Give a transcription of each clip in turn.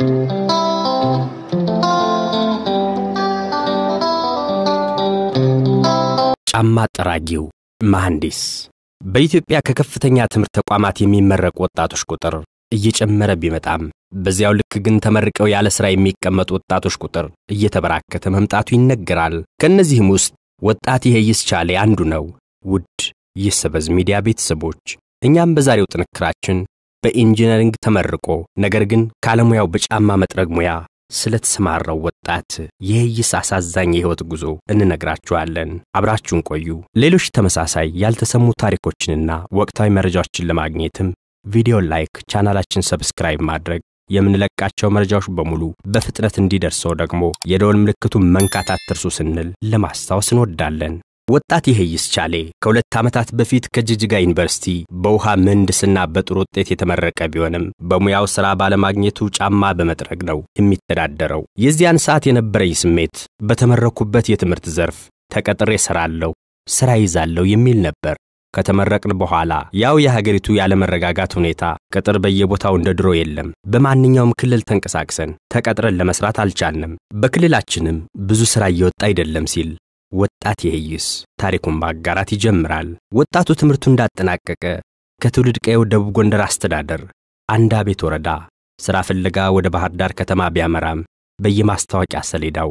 ጫማ ጠራጊው መሐንዲስ በኢትዮጵያ ከከፍተኛ ትምህርት ተቋማት የሚመረቁ ወጣቶች ቁጥር እየጨመረ ቢመጣም በዚያው ልክ ግን ተመርቀው ያለ ሥራ የሚቀመጡ ወጣቶች ቁጥር እየተበራከተ መምጣቱ ይነገራል። ከእነዚህም ውስጥ ወጣት ይሄይስ ቻሌ አንዱ ነው። ውድ የሰበዝ ሚዲያ ቤተሰቦች እኛም በዛሬው ጥንክራችን በኢንጂነሪንግ ተመርቆ ነገር ግን ካለሙያው በጫማ መጥረግ ሙያ ስለተሰማራው ወጣት የይስ አሳዛኝ የሕይወት ጉዞ እንነግራችኋለን። አብራችሁን ቆዩ። ሌሎች ተመሳሳይ ያልተሰሙ ታሪኮችንና ወቅታዊ መረጃዎችን ለማግኘትም ቪዲዮ ላይክ፣ ቻናላችን ሰብስክራይብ ማድረግ የምንለቃቸው መረጃዎች በሙሉ በፍጥነት እንዲደርሰው ደግሞ የደወል ምልክቱን መንካት አትርሱ ስንል ለማስታወስ እንወዳለን። ወጣት ይሄይስ ቻሌ ከሁለት ዓመታት በፊት ከጅጅጋ ዩኒቨርሲቲ በውሃ ምህንድስና በጥሩ ውጤት የተመረቀ ቢሆንም በሙያው ሥራ ባለማግኘቱ ጫማ በመጥረግ ነው የሚተዳደረው። የዚያን ሰዓት የነበረኝ ስሜት በተመረኩበት የትምህርት ዘርፍ ተቀጥሬ እሠራለሁ፣ ሥራ ይዛለሁ የሚል ነበር። ከተመረቅን በኋላ ያው የሀገሪቱ ያለመረጋጋት ሁኔታ ቅጥር በየቦታው እንደ ድሮ የለም። በማንኛውም ክልል ተንቀሳቅሰን ተቀጥረን ለመስራት አልቻልንም። በክልላችንም ብዙ ሥራ እየወጣ አይደለም ሲል ወጣት ይሄይስ ታሪኩን ማጋራት ይጀምራል። ወጣቱ ትምህርቱ እንዳጠናቀቀ ከትውልድ ቀየው ደቡብ ጎንደር አስተዳደር አንዳ ቤት ወረዳ ሥራ ፍለጋ ወደ ባህር ዳር ከተማ ቢያመራም በየማስታወቂያ ሰሌዳው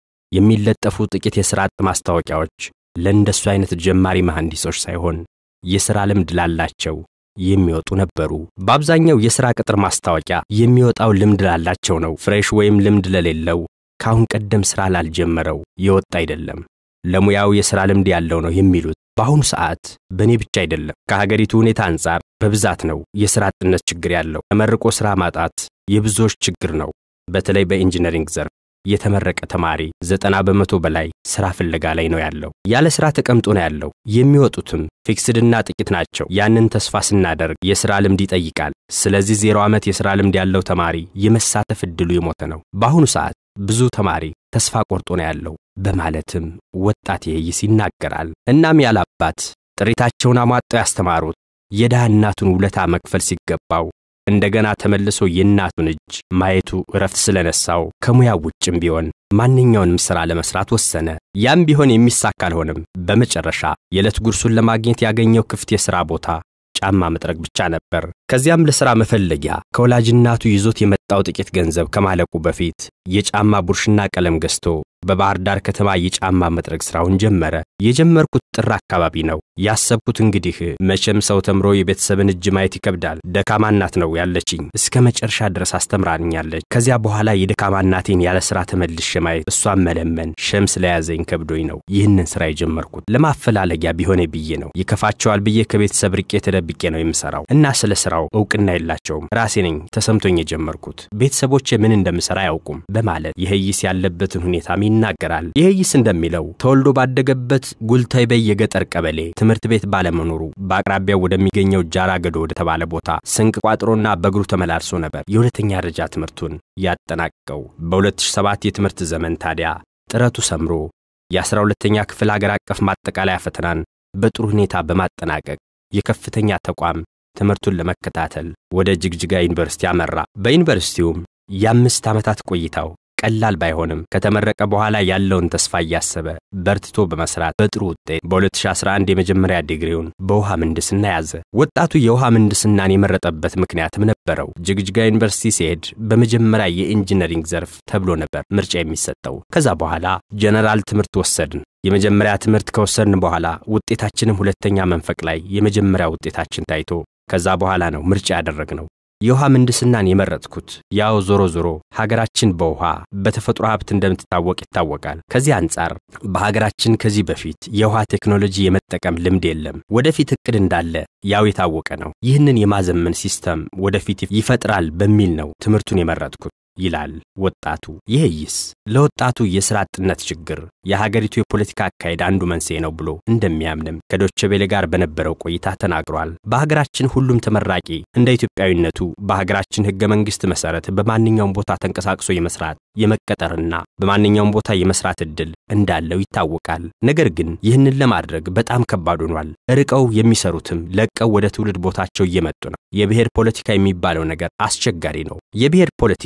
የሚለጠፉ ጥቂት የሥራ አጥ ማስታወቂያዎች ለእንደሱ አይነት ጀማሪ መሐንዲሶች ሳይሆን የሥራ ልምድ ላላቸው የሚወጡ ነበሩ። በአብዛኛው የሥራ ቅጥር ማስታወቂያ የሚወጣው ልምድ ላላቸው ነው። ፍሬሽ ወይም ልምድ ለሌለው ከአሁን ቀደም ሥራ ላልጀመረው የወጣ አይደለም። ለሙያው የሥራ ልምድ ያለው ነው የሚሉት። በአሁኑ ሰዓት በእኔ ብቻ አይደለም፣ ከሀገሪቱ ሁኔታ አንጻር በብዛት ነው የሥራ አጥነት ችግር ያለው። ተመርቆ ሥራ ማጣት የብዙዎች ችግር ነው። በተለይ በኢንጂነሪንግ ዘርፍ የተመረቀ ተማሪ ዘጠና በመቶ በላይ ሥራ ፍለጋ ላይ ነው ያለው። ያለ ሥራ ተቀምጦ ነው ያለው። የሚወጡትም ፊክስድና ጥቂት ናቸው። ያንን ተስፋ ስናደርግ የሥራ ልምድ ይጠይቃል። ስለዚህ ዜሮ ዓመት የሥራ ልምድ ያለው ተማሪ የመሳተፍ ዕድሉ የሞተ ነው። በአሁኑ ሰዓት ብዙ ተማሪ ተስፋ ቆርጦ ነው ያለው በማለትም ወጣት ይሄይስ ይናገራል። እናም ያለ አባት ጥሪታቸውን አሟጠው ያስተማሩት የድሃ እናቱን ውለታ መክፈል ሲገባው እንደገና ተመልሶ የእናቱን እጅ ማየቱ እረፍት ስለነሳው ከሙያው ውጭም ቢሆን ማንኛውንም ሥራ ለመሥራት ወሰነ። ያም ቢሆን የሚሳካ አልሆነም። በመጨረሻ የዕለት ጉርሱን ለማግኘት ያገኘው ክፍት የሥራ ቦታ ጫማ መጥረግ ብቻ ነበር። ከዚያም ለሥራ መፈለጊያ ከወላጅ እናቱ ይዞት የመጣው ጥቂት ገንዘብ ከማለቁ በፊት የጫማ ቡርሽና ቀለም ገዝቶ በባህር ዳር ከተማ የጫማ መጥረግ ሥራውን ጀመረ። የጀመርኩት ጥር አካባቢ ነው። ያሰብኩት እንግዲህ መቼም ሰው ተምሮ የቤተሰብን እጅ ማየት ይከብዳል። ደካማ እናት ነው ያለችኝ። እስከ መጨረሻ ድረስ አስተምራኛለች። ከዚያ በኋላ የደካማ እናቴን ያለ ሥራ ተመልሼ ማየት፣ እሷን መለመን ሸም ስለያዘኝ ከብዶኝ ነው ይህንን ሥራ የጀመርኩት። ለማፈላለጊያ ቢሆነ ብዬ ነው። ይከፋቸዋል ብዬ ከቤተሰብ ርቄ ተደብቄ ነው የምሠራው እና ስለ ሥራው ዕውቅና የላቸውም። ራሴ ነኝ ተሰምቶኝ የጀመርኩት። ቤተሰቦቼ ምን እንደምሠራ አያውቁም በማለት ይሄይስ ያለበትን ሁኔታም ይናገራል። ይሄይስ እንደሚለው ተወልዶ ባደገበት ጉልተይበይ የገጠር ቀበሌ ትምህርት ቤት ባለመኖሩ በአቅራቢያው ወደሚገኘው ጃራ ገዶ ወደ ተባለ ቦታ ስንቅ ቋጥሮና በእግሩ ተመላልሶ ነበር የሁለተኛ ደረጃ ትምህርቱን ያጠናቀቀው። በ2007 የትምህርት ዘመን ታዲያ ጥረቱ ሰምሮ የ12ተኛ ክፍል ሀገር አቀፍ ማጠቃለያ ፈተናን በጥሩ ሁኔታ በማጠናቀቅ የከፍተኛ ተቋም ትምህርቱን ለመከታተል ወደ ጅግጅጋ ዩኒቨርሲቲ አመራ። በዩኒቨርሲቲውም የአምስት ዓመታት ቆይታው ቀላል ባይሆንም ከተመረቀ በኋላ ያለውን ተስፋ እያሰበ በርትቶ በመስራት በጥሩ ውጤት በ2011 የመጀመሪያ ዲግሪውን በውሃ ምህንድስና ያዘ። ወጣቱ የውሃ ምህንድስናን የመረጠበት ምክንያትም ነበረው። ጅግጅጋ ዩኒቨርሲቲ ሲሄድ በመጀመሪያ የኢንጂነሪንግ ዘርፍ ተብሎ ነበር ምርጫ የሚሰጠው። ከዛ በኋላ ጀነራል ትምህርት ወሰድን። የመጀመሪያ ትምህርት ከወሰድን በኋላ ውጤታችንም ሁለተኛ መንፈቅ ላይ የመጀመሪያ ውጤታችን ታይቶ ከዛ በኋላ ነው ምርጫ ያደረግነው። የውሃ ምህንድስናን የመረጥኩት ያው ዞሮ ዞሮ ሀገራችን በውሃ በተፈጥሮ ሀብት እንደምትታወቅ ይታወቃል። ከዚህ አንጻር በሀገራችን ከዚህ በፊት የውሃ ቴክኖሎጂ የመጠቀም ልምድ የለም። ወደፊት እቅድ እንዳለ ያው የታወቀ ነው። ይህንን የማዘመን ሲስተም ወደፊት ይፈጥራል በሚል ነው ትምህርቱን የመረጥኩት ይላል ወጣቱ። ይህይስ ለወጣቱ የሥራ አጥነት ችግር የሀገሪቱ የፖለቲካ አካሄድ አንዱ መንስኤ ነው ብሎ እንደሚያምንም ከዶቼ ቬለ ጋር በነበረው ቆይታ ተናግሯል። በሀገራችን ሁሉም ተመራቂ እንደ ኢትዮጵያዊነቱ በሀገራችን ሕገ መንግሥት መሠረት በማንኛውም ቦታ ተንቀሳቅሶ የመስራት የመቀጠርና በማንኛውም ቦታ የመስራት ዕድል እንዳለው ይታወቃል። ነገር ግን ይህንን ለማድረግ በጣም ከባድ ሆኗል። ርቀው የሚሰሩትም ለቀው ወደ ትውልድ ቦታቸው እየመጡ ነው። የብሔር ፖለቲካ የሚባለው ነገር አስቸጋሪ ነው። የብሔር ፖለቲካ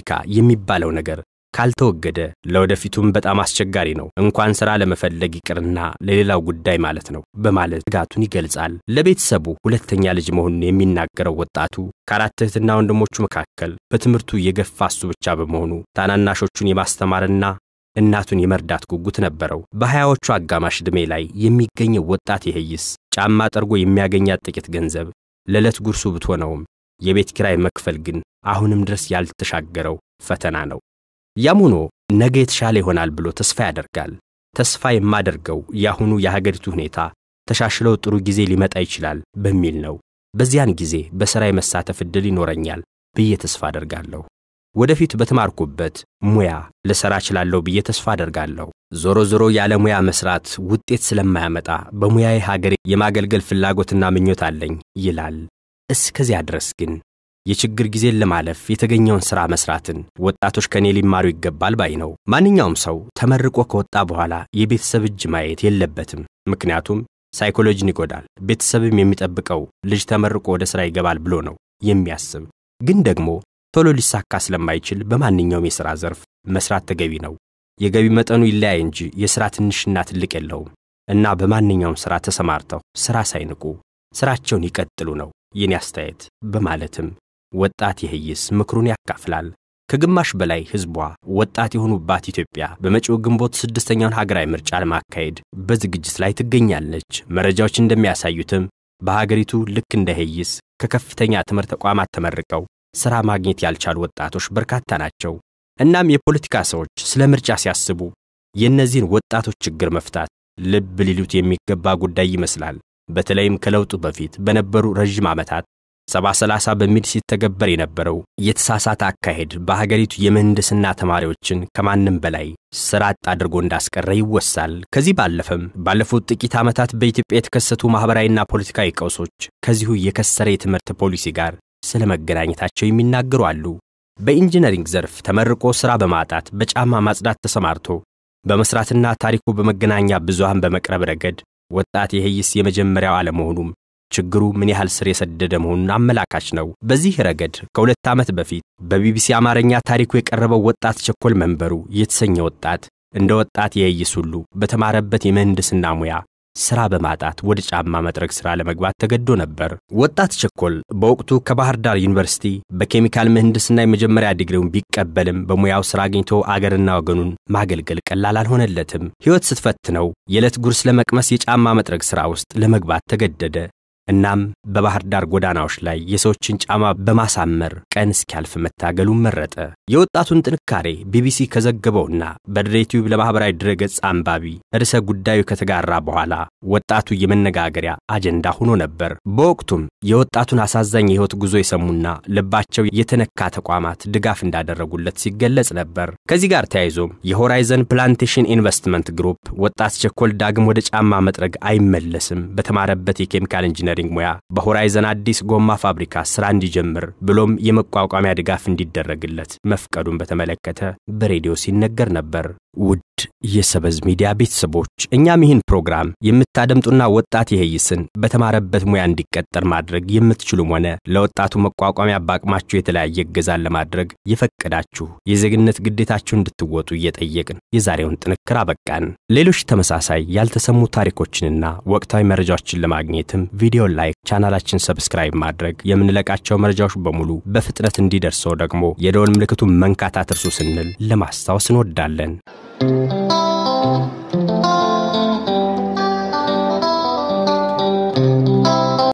የሚባለው ነገር ካልተወገደ ለወደፊቱም በጣም አስቸጋሪ ነው፣ እንኳን ሥራ ለመፈለግ ይቅርና ለሌላው ጉዳይ ማለት ነው በማለት ስጋቱን ይገልጻል። ለቤተሰቡ ሁለተኛ ልጅ መሆኑን የሚናገረው ወጣቱ ከአራት እህትና ወንድሞቹ መካከል በትምህርቱ የገፋ እሱ ብቻ በመሆኑ ታናናሾቹን የማስተማርና እናቱን የመርዳት ጉጉት ነበረው። በሀያዎቹ አጋማሽ ዕድሜ ላይ የሚገኘው ወጣት ይሄይስ ጫማ ጠርጎ የሚያገኛት ጥቂት ገንዘብ ለዕለት ጉርሱ ብትሆነውም የቤት ኪራይ መክፈል ግን አሁንም ድረስ ያልተሻገረው ፈተና ነው። ያም ሆኖ ነገ የተሻለ ይሆናል ብሎ ተስፋ ያደርጋል። ተስፋ የማደርገው የአሁኑ የሀገሪቱ ሁኔታ ተሻሽለው ጥሩ ጊዜ ሊመጣ ይችላል በሚል ነው። በዚያን ጊዜ በሥራ የመሳተፍ ዕድል ይኖረኛል ብዬ ተስፋ አደርጋለሁ። ወደፊት በተማርኩበት ሙያ ልሠራ እችላለሁ ብዬ ተስፋ አደርጋለሁ። ዞሮ ዞሮ ያለ ሙያ መሥራት ውጤት ስለማያመጣ በሙያዬ ሀገሬ የማገልገል ፍላጎትና ምኞት አለኝ ይላል። እስከዚያ ድረስ ግን የችግር ጊዜን ለማለፍ የተገኘውን ሥራ መሥራትን ወጣቶች ከኔ ሊማሩ ይገባል ባይ ነው። ማንኛውም ሰው ተመርቆ ከወጣ በኋላ የቤተሰብ እጅ ማየት የለበትም። ምክንያቱም ሳይኮሎጂን ይጎዳል። ቤተሰብም የሚጠብቀው ልጅ ተመርቆ ወደ ሥራ ይገባል ብሎ ነው የሚያስብ። ግን ደግሞ ቶሎ ሊሳካ ስለማይችል በማንኛውም የሥራ ዘርፍ መሥራት ተገቢ ነው። የገቢ መጠኑ ይለያይ እንጂ የሥራ ትንሽና ትልቅ የለውም እና በማንኛውም ሥራ ተሰማርተው ሥራ ሳይንቁ ሥራቸውን ይቀጥሉ ነው የኔ አስተያየት በማለትም ወጣት ይህይስ ምክሩን ያካፍላል። ከግማሽ በላይ ሕዝቧ ወጣት የሆኑባት ኢትዮጵያ በመጪው ግንቦት ስድስተኛውን ሀገራዊ ምርጫ ለማካሄድ በዝግጅት ላይ ትገኛለች። መረጃዎች እንደሚያሳዩትም በሀገሪቱ ልክ እንደ ይህይስ ከከፍተኛ ትምህርት ተቋማት ተመርቀው ሥራ ማግኘት ያልቻሉ ወጣቶች በርካታ ናቸው። እናም የፖለቲካ ሰዎች ስለ ምርጫ ሲያስቡ የእነዚህን ወጣቶች ችግር መፍታት ልብ ሊሉት የሚገባ ጉዳይ ይመስላል። በተለይም ከለውጡ በፊት በነበሩ ረዥም ዓመታት ሰባ ሰላሳ በሚል ሲተገበር የነበረው የተሳሳተ አካሄድ በሀገሪቱ የምህንድስና ተማሪዎችን ከማንም በላይ ሥራ አጥ አድርጎ እንዳስቀረ ይወሳል። ከዚህ ባለፈም ባለፉት ጥቂት ዓመታት በኢትዮጵያ የተከሰቱ ማኅበራዊና ፖለቲካዊ ቀውሶች ከዚሁ የከሰረ የትምህርት ፖሊሲ ጋር ስለ መገናኘታቸው የሚናገሩ አሉ። በኢንጂነሪንግ ዘርፍ ተመርቆ ሥራ በማጣት በጫማ ማጽዳት ተሰማርቶ በመሥራትና ታሪኩ በመገናኛ ብዙሃን በመቅረብ ረገድ ወጣት የህይስ የመጀመሪያው አለመሆኑም ችግሩ ምን ያህል ስር የሰደደ መሆኑን አመላካች ነው። በዚህ ረገድ ከሁለት ዓመት በፊት በቢቢሲ አማርኛ ታሪኩ የቀረበው ወጣት ቸኮል መንበሩ የተሰኘ ወጣት እንደ ወጣት የህይስ ሁሉ በተማረበት የምህንድስና ሙያ ሥራ በማጣት ወደ ጫማ መጥረግ ሥራ ለመግባት ተገዶ ነበር። ወጣት ቸኮል በወቅቱ ከባህር ዳር ዩኒቨርሲቲ በኬሚካል ምህንድስና የመጀመሪያ ዲግሪውን ቢቀበልም በሙያው ሥራ አግኝቶ አገርና ወገኑን ማገልገል ቀላል አልሆነለትም። ሕይወት ስትፈትነው የዕለት ጉርስ ለመቅመስ የጫማ መጥረግ ሥራ ውስጥ ለመግባት ተገደደ። እናም በባህር ዳር ጎዳናዎች ላይ የሰዎችን ጫማ በማሳመር ቀን እስኪያልፍ መታገሉን መረጠ። የወጣቱን ጥንካሬ ቢቢሲ ከዘገበውና በድሬቲዩብ ለማኅበራዊ ድረገጽ አንባቢ ርዕሰ ጉዳዩ ከተጋራ በኋላ ወጣቱ የመነጋገሪያ አጀንዳ ሆኖ ነበር። በወቅቱም የወጣቱን አሳዛኝ የሕይወት ጉዞ የሰሙና ልባቸው የተነካ ተቋማት ድጋፍ እንዳደረጉለት ሲገለጽ ነበር። ከዚህ ጋር ተያይዞም የሆራይዘን ፕላንቴሽን ኢንቨስትመንት ግሩፕ ወጣት ቸኮል ዳግም ወደ ጫማ መጥረግ አይመለስም፣ በተማረበት የኬሚካል ኢንጂነሪንግ ሙያ በሆራይዘን አዲስ ጎማ ፋብሪካ ሥራ እንዲጀምር ብሎም የመቋቋሚያ ድጋፍ እንዲደረግለት መፍቀዱን በተመለከተ በሬዲዮ ሲነገር ነበር። ውድ የሰበዝ ሚዲያ ቤተሰቦች እኛም ይህን ፕሮግራም የምታደምጡና ወጣት የህይስን በተማረበት ሙያ እንዲቀጠር ማድረግ የምትችሉም ሆነ ለወጣቱ መቋቋሚያ በአቅማችሁ የተለያየ እገዛን ለማድረግ የፈቀዳችሁ የዜግነት ግዴታችሁ እንድትወጡ እየጠየቅን የዛሬውን ጥንክር አበቃን። ሌሎች ተመሳሳይ ያልተሰሙ ታሪኮችንና ወቅታዊ መረጃዎችን ለማግኘትም ቪዲዮ ላይክ፣ ቻናላችን ሰብስክራይብ ማድረግ የምንለቃቸው መረጃዎች በሙሉ በፍጥነት እንዲደርሰው ደግሞ የደወል ምልክቱን መንካት አትርሱ ስንል ለማስታወስ እንወዳለን።